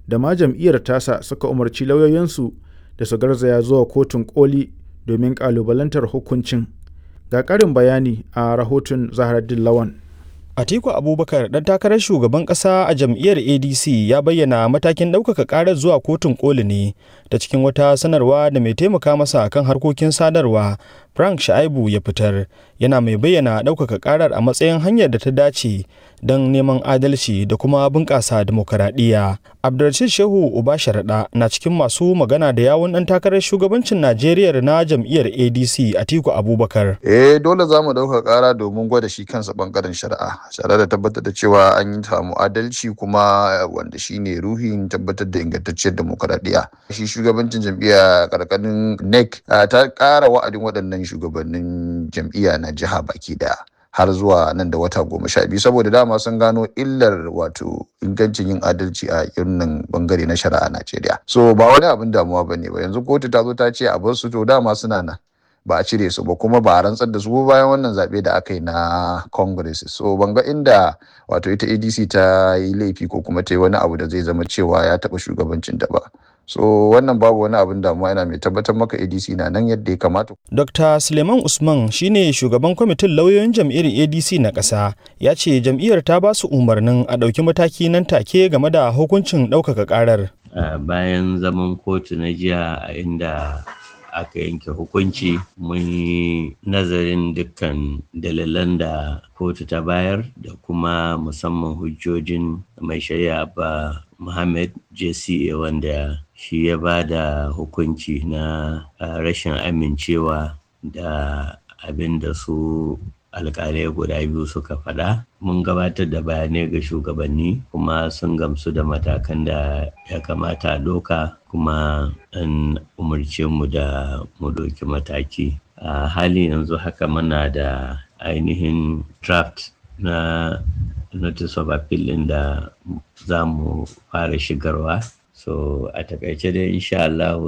da ma jam'iyyar tasa suka umarci lauyoyinsu da su garzaya zuwa kotun koli domin ƙalubalantar hukuncin. Ga ƙarin bayani a rahoton Zaharaddin Lawan. Atiku Abubakar ɗan takarar shugaban ƙasa a jam'iyyar ADC ya bayyana matakin ɗaukaka ƙarar zuwa kotun koli ne ta cikin wata sanarwa da mai taimaka masa kan harkokin sadarwa Frank Shaibu ya fitar yana mai bayyana ɗaukaka ƙarar a matsayin hanyar da ta dace don neman adalci da kuma bunƙasa demokaradiyya. Abdulrashid Shehu Uba Sharaɗa na cikin masu magana da yawun ɗan takarar shugabancin Najeriya na jam'iyyar ADC Atiku Abubakar. Eh dole za mu ɗauka ƙara domin gwada shi kansa ɓangaren shari'a. Tare da tabbatar da cewa an yi samu adalci kuma wanda shi ne ruhin tabbatar da ingantacciyar demokaradiyya. Shi shugabancin jam'iyya ƙarƙarin NEC ta ƙara wa'adin waɗannan shugabannin jam'iyya na jiha baki daya har zuwa nan da wata goma sha biyu saboda dama sun gano illar wato ingancin yin adalci a irin bangare na shari'a Najeriya. So ba wani abin damuwa ba ne ba yanzu kotu ta zo ta ce a bar su to dama suna nan. ba a cire su ba kuma ba a rantsar da su bayan wannan zaɓe da aka yi na congress so ban ga inda wato ita adc ta yi laifi ko kuma ta yi wani abu da zai zama cewa ya taɓa shugabancin ta ba so wannan babu wani abin damuwa yana mai tabbatar maka adc na nan yadda ya kamata dr suleiman usman shine shugaban kwamitin lauyoyin jam'iyyar adc na ƙasa ya ce jam'iyyar ta ba su umarnin a ɗauki mataki nan take game da hukuncin ɗaukaka ƙarar bayan zaman kotu na jiya a inda aka yanke hukunci mun yi nazarin dukkan dalilan da kotu ta bayar da kuma musamman hujjojin mai shari'a ba Muhammad JCA wanda shi ya ba da hukunci na rashin amincewa da abin da su alkalai guda biyu suka faɗa mun gabatar da bayanai ga shugabanni kuma sun gamsu da matakan da ya kamata a doka kuma an umarce mu da mu ɗauki mataki a hali yanzu haka muna da ainihin draft na notice of appeal ɗin da za mu fara shigarwa so a takaice dai insha Allah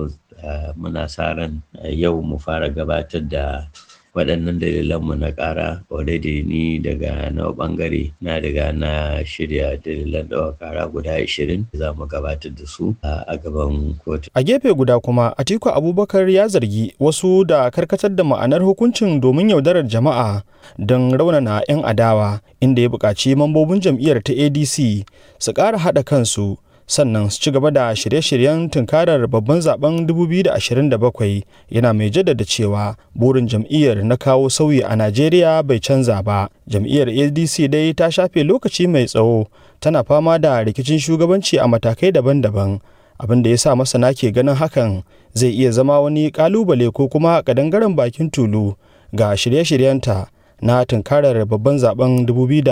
muna sa ran yau mu fara gabatar da waɗannan dalilanmu na ƙara already ni daga na ɓangare na daga na shirya dalilan ɗawa ƙara guda 20 za mu gabatar da su a gaban kotu. A gefe guda kuma Atiku Abubakar ya zargi wasu da karkatar da ma'anar hukuncin domin yaudarar jama'a don raunana 'yan adawa inda ya buƙaci mambobin jam'iyyar ta ADC su ƙara haɗa kansu sannan su ci gaba da shirye-shiryen tunkarar babban zaben 2027 yana mai jaddada cewa burin jam'iyyar na kawo sauyi a najeriya bai canza ba jam'iyyar adc dai ta shafe lokaci mai tsawo tana fama da rikicin shugabanci a matakai daban-daban abin da ya sa masana ke ganin hakan zai iya zama wani kalubale ko kuma kadangaren bakin tulu ga shirye-shiryenta na tunkarar babban zaben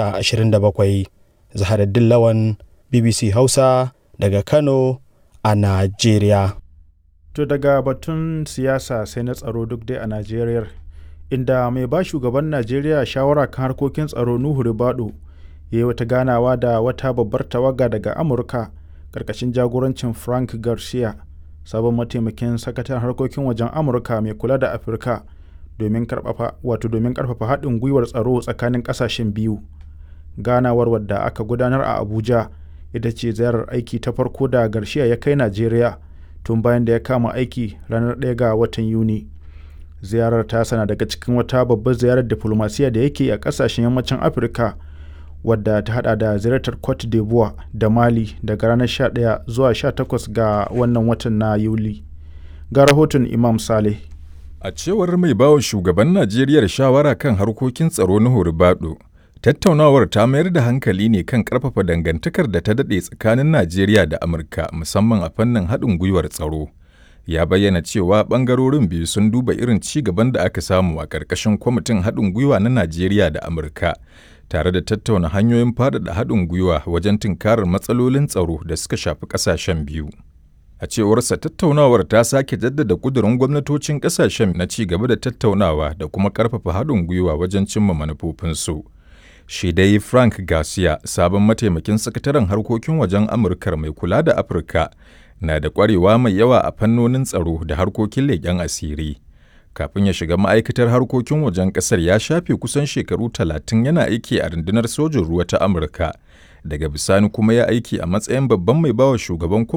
2027 zaharaddin lawan bbc hausa daga Kano a Najeriya. To daga batun siyasa sai na tsaro duk dai a Najeriya inda mai ba shugaban Najeriya shawara kan harkokin tsaro Nuhu Ribado ya yi wata ganawa da wata babbar tawaga daga Amurka karkashin jagorancin Frank Garcia sabon mataimakin sakataren harkokin wajen Amurka mai kula da Afirka domin karfafa wato domin karfafa haɗin gwiwar tsaro tsakanin ƙasashen biyu. Ganawar wadda aka gudanar a Abuja ita ce ziyarar aiki ta farko da Garcia ya kai Najeriya tun bayan da ya kama aiki ranar 1 ga watan Yuni. Ziyarar ta sana daga cikin wata babbar ziyarar diplomasiya da yake a kasashen yammacin Afirka wadda ta hada da ziyartar Cote d'Ivoire da Mali daga ranar 11 zuwa 18 ga wannan watan na Yuli. Ga rahoton Imam Saleh. A cewar mai bawa shugaban Najeriya shawara kan harkokin tsaro na Horibado, Tattaunawar ta mayar da hankali ne kan ƙarfafa dangantakar da ta daɗe tsakanin Najeriya da Amurka musamman a fannin haɗin gwiwar tsaro. Ya bayyana cewa ɓangarorin biyu sun duba irin ci gaban da aka samu a ƙarƙashin kwamitin haɗin gwiwa na Najeriya da Amurka, tare da tattauna hanyoyin faɗaɗa haɗin gwiwa wajen tunkarar matsalolin tsaro da suka shafi ƙasashen biyu. A cewarsa tattaunawar ta sake jaddada ƙudurin gwamnatocin ƙasashen na ci gaba da tattaunawa da kuma ƙarfafa haɗin gwiwa wajen cimma manufofinsu. shi dai Frank Garcia, sabon mataimakin sakataren harkokin wajen Amurkar mai kula da Afirka, na da ƙwarewa mai yawa a fannonin tsaro da harkokin leƙen asiri. Kafin ya shiga ma'aikatar harkokin wajen ƙasar ya shafe kusan shekaru talatin yana aiki a rundunar sojin ruwa ta Amurka, daga bisani kuma ya aiki a matsayin babban mai bawa shugaban